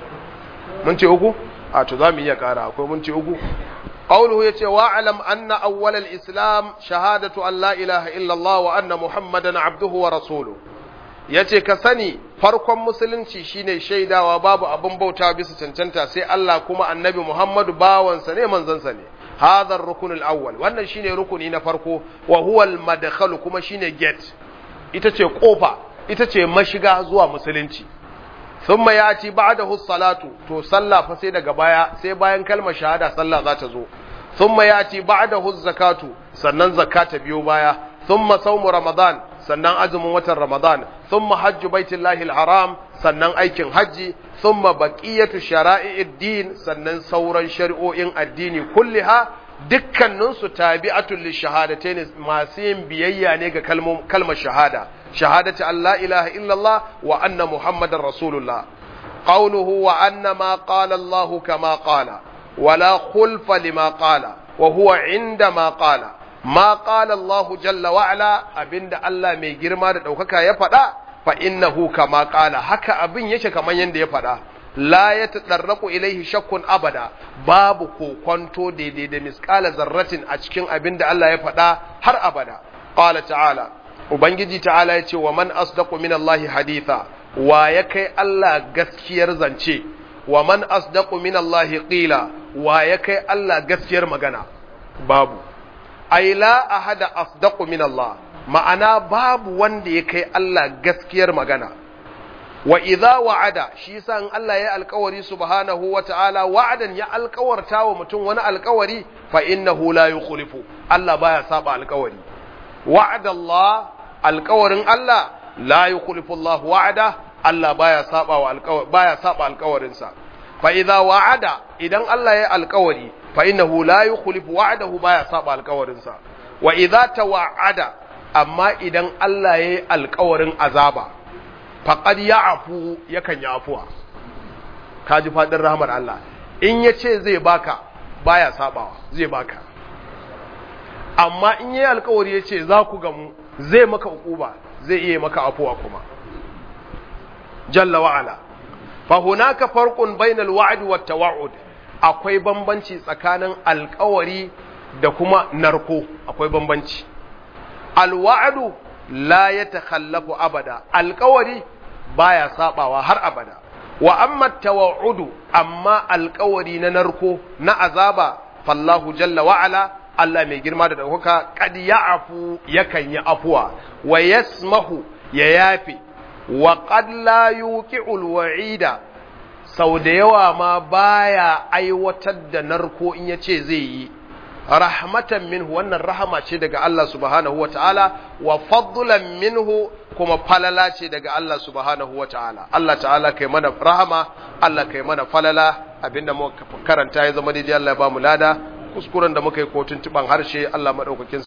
mun ce uku a to zamu iya kara akwai mun ce uku qawluhu yace wa alam anna awwal al-islam shahadatu an la ilaha illa Allah wa anna muhammadan abduhu wa rasuluhu yace ka sani farkon musulunci shine shaidawa babu abin bauta bisa cancanta sai Allah kuma annabi Muhammadu bawansa ne manzansa ne hadha ar-rukn al-awwal wannan shine rukuni na farko wa huwa al-madkhal kuma shine gate ita ce kofa ita ce mashiga zuwa musulunci thumma yati ba'dahu salatu to sallah fa sai daga baya sai bayan kalmar shahada sallah za ta zo thumma yati ba'dahu zakatu sannan zakata biyo baya thumma sawmu ramadan sannan azumin watan ramadan thumma hajju baitullahi al-haram sannan aikin haji thumma baqiyatu shara'i'id din sannan sauran shari'o'in addini kulliha dukkaninsu tabi'atul lishahadatayn masu yin biyayya ne ga kalmar shahada shahadati an la ilaha illallah wa anna muhammadar rasulullah qawluhu wa anna ma qala Allah kama qala wala khulfa lima qala wa huwa inda ma qala ma qala Allah jalla wa ala abinda Allah mai girma da daukaka ya faɗa fa innahu kama qala haka abin yake kaman yanda ya faɗa la ya taɗarraku ilaihi shakkun abada babu kokwanto daidai da miskala zarratin a cikin abin da Allah ya faɗa har abada qala ta'ala ubangiji ta'ala ya ce wa man asdaqu min Allah haditha wa ya kai Allah gaskiyar zance wa man asdaqu min Allah qila wa ya kai Allah gaskiyar magana babu ai la ahada asdaqu min Allah ma'ana babu wanda ya kai Allah gaskiyar magana wa idza wa'ada shi yasa in Allah ya alkawari subhanahu wa ta'ala wa'adan ya alkawarta wa mutum wani alkawari fa innahu la yukhlifu Allah baya saba alkawari wa'ada Allah alkawarin Allah la yukhlifu Allah wa'ada Allah baya saba wa alkawari baya saba alkawarin sa fa idza wa'ada idan Allah ya alkawari fa innahu la yukhlifu wa'adahu baya saba alkawarin sa wa idza tawa'ada amma idan Allah ya yi alkawarin azaba faƙad ya afu yakan ya afuwa ka ji faɗin rahamar Allah in ya ce zai baka baya sabawa zai baka amma in yi alkawari ya ce za ku gamu zai maka ukuba zai iya maka afuwa kuma jalla wa'ala fahunaka farqun bainal wa'd wat tawa'ud akwai bambanci tsakanin alkawari da kuma narko akwai bambanci alwa'du la yatakhallafu abada alkawari baya sabawa har abada wa amma tawa'udu amma alkawari na narko na azaba fallahu jalla wa ala Allah mai girma da ɗaukaka kad ya'fu yakan yi afuwa wa yasmahu ya yafi wa qad la yuqi'ul wa'ida sau da yawa ma baya aiwatar da narko in yace zai yi rahmatan minhu wannan rahama ce daga Allah subhanahu wa ta'ala wa fadlan minhu kuma falala ce daga Allah subhanahu wa ta'ala Allah ta'ala kai mana rahama Allah kai mana falala abinda muka karanta ya zama daidai Allah ya ba mu lada kuskuren da muka yi kotun tuban harshe Allah madaukakin